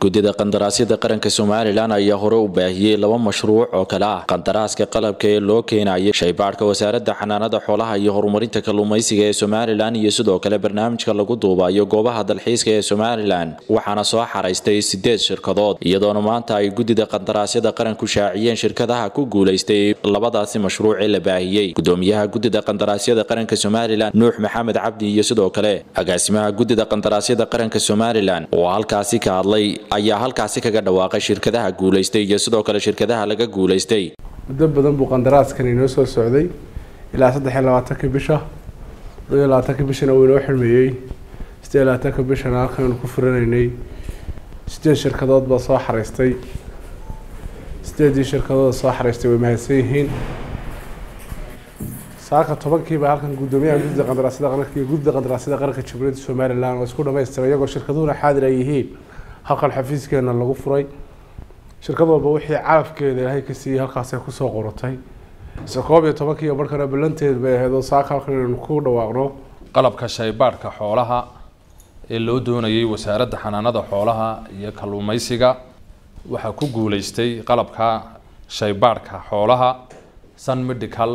guddida qandaraasyada qaranka somalilan ayaa hore u baahiyey laba mashruuc oo kale ah qandaraaska qalabka ee loo keenayay shaybaadhka wasaaradda xanaanada xoolaha iyo horumarinta kalluumaysiga ee somalilan iyo sidoo kale barnaamijka lagu duubayo goobaha dalxiiska ee somalilan waxaana soo xaraystay sideed shirkadood iyadoona maanta ay guddida qandaraasyada qaranku shaaciyeen shirkadaha ku guulaystay labadaasi mashruuc ee la baahiyey gudoomiyaha guddida qandaraasyada qaranka somalilan nuux maxamed cabdi iyo sidoo kale agaasimaha guddida qandaraasyada qaranka somalilan oo halkaasi ka hadlay ayaa halkaasi kaga dhawaaqay shirkadaha guulaystay iyo sidoo kale shirkadaha laga guulaystay muddo badan buu qandaraaskan inoo soo socday ilaa saddex iyo labaatanka bisha laba iyo labaatanka bishana uu inoo xirmeeyey siddeed iyo labaatanka bishana halkaynu ku furanaynay sideed shirkadood baa soo xaraystay sideedii shirkadooda soo xaraystay way mahadsan yihiin saaka tobankiiba halkan guddoomiyaha guddida qandaraasyada qaranka iyo guddida qandaraasyada qaranka jamhuuriyadda somalilan oo isku dhamaystiray iyagoo shirkaduhuna xaadir ay yihiin halkan xafiiskeena lagu furay shirkad walba wixii calafkeeda ilaahay ka siiyey halkaasay kusoo qoratay isla koob iyo tobankiiyo markana ballanteed bay ahayd oo saaka halkan inaynu ku dhawaaqno qalabka shaybaadhka xoolaha ee loo doonayay wasaaradda xanaanada xoolaha iyo kalluumaysiga waxaa ku guulaystay qalabka shaybaadhka xoolaha sun medical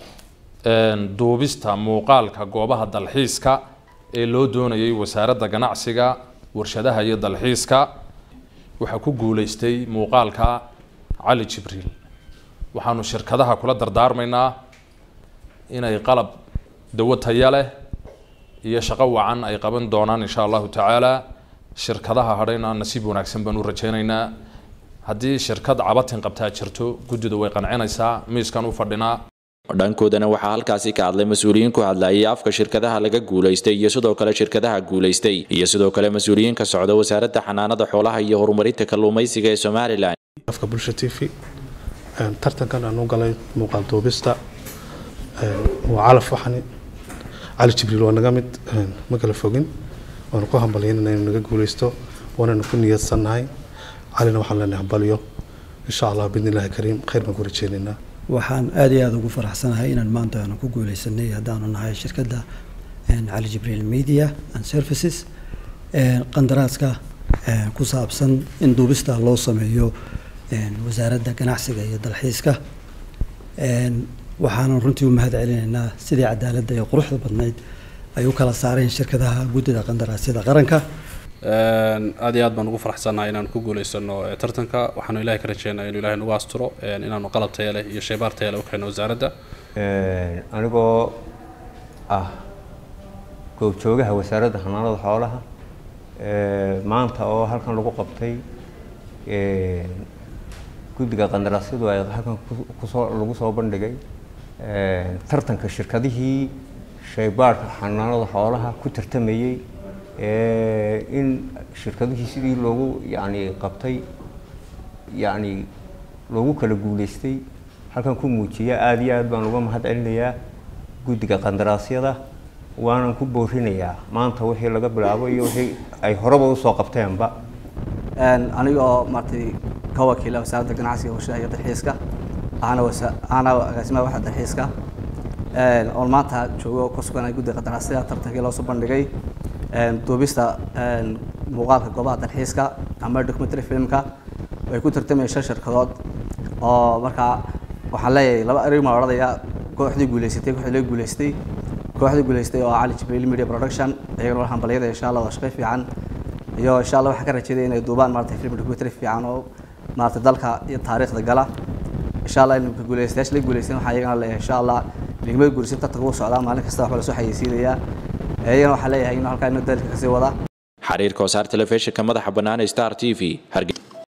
duubista muuqaalka goobaha dalxiiska ee loo doonayay wasaaradda ganacsiga warshadaha iyo dalxiiska waxaa ku guulaystay muuqaalka cali jibriil waxaanu shirkadaha kula dardaarmaynaa inay qalab dawo taya leh iyo shaqo wacan ay qaban doonaan insha allahu tacaala shirkadaha hadhayna nasiib wanaagsan baan u rajaynaynaa haddii shirkad cabatin qabtaa jirto guddidu way qancinaysaa miiskan u fadhinaa dhankoodana waxaa halkaasi ka hadlay mas-uuliyiin ku hadlayay afka shirkadaha laga guulaystay iyo sidoo kale shirkadaha guulaystay iyo sidoo kale mas-uuliyiin ka socda wasaaradda xanaanada xoolaha iyo horumarinta kalluumaysiga ee somalilan afka bulsha t v tartankan aan u galay muuqaal duubista waa calaf waxani cali jibriil waa naga mid ma kala fogin waanu ku hambalyaynana inuu naga guulaysto waanaynu ku niyadsannahay calina waxaan leenahay hambalyo insha allah bidni illaahi kariim khayr baan ku rajeynaynaa waxaan aada iyo aada ugu faraxsanahay inaan maanta aanu ku guuleysanay haddaanu nahay shirkadda cali jibriil media and services qandaraaska ku saabsan in duubista loo sameeyo wasaaradda ganacsiga iyo dalxiiska waxaanu runtii u mahad celinaynaa sidii cadaaladda iyo quruxda badnayd ay u kala saareen shirkadaha guddida qandaraasyada qaranka aad iyo aad baan ugu faraxsannahay inaanu ku guuleysano tartanka waxaanu ilahay ka rajeynaya inu ilahay nagu asturo inaanu qalab taya leh iyo shaybaar taya leh u keeno wasaaradda anigoo ah goobjoogaha wasaaradda xanaanada xoolaha maanta oo halkan lagu qabtay guddiga qandaraasyadu ay halkan kusoo lagu soo bandhigay tartanka shirkadihii shaybaarhka xanaanada xoolaha ku tartamayey in shirkadihii sidii loogu yani qabtay yani loogu kala guuleystay halkan ku muujiya aada iyo aad baan uga mahad celinayaa guddiga qandaraasyada waanan ku boorinayaa maanta wixii laga bilaabo iyo wixii ay horeba usoo qabteenba aniga oo maaragtay ka wakiila wasaaradda ganacsiga warshadaha iyo dalxiiska ahana wasa ahana agaasimaha waxa dalxiiska oon maanta joogo ku suganay guddiga qandaraasyada tartankii loo soo bandhigay duubista muuqaalka goobaha dalxiiska ama documentary filmka ay ku tartamayeen shan shirkadood oo markaa waxaan leeyahay laba erig maa odhanaya kooxdii guuleysatay kooxdii laga guuleystay kooxdii guuleystay oo cali jibriil media production iyagana waa hambalyada insha allah waa shaqo fiican iyo insha allah waxaan ka rajeeday inay duubaan maaragtay film documentary fiican oo maaragtay dalka iyo taariikhda gala insha allah in guuleystayaasha laga guuleystan waxaa iyagana leeyahay insha allah ligmada guulaysan tartanka uu socdaa maalin kasta waxba lasoo xayeysiinayaa iyagana waxaa leeyahay inuu halkaa inuu dalka kasii wada xariirka wasaar telefishinka madaxa bannaan star t v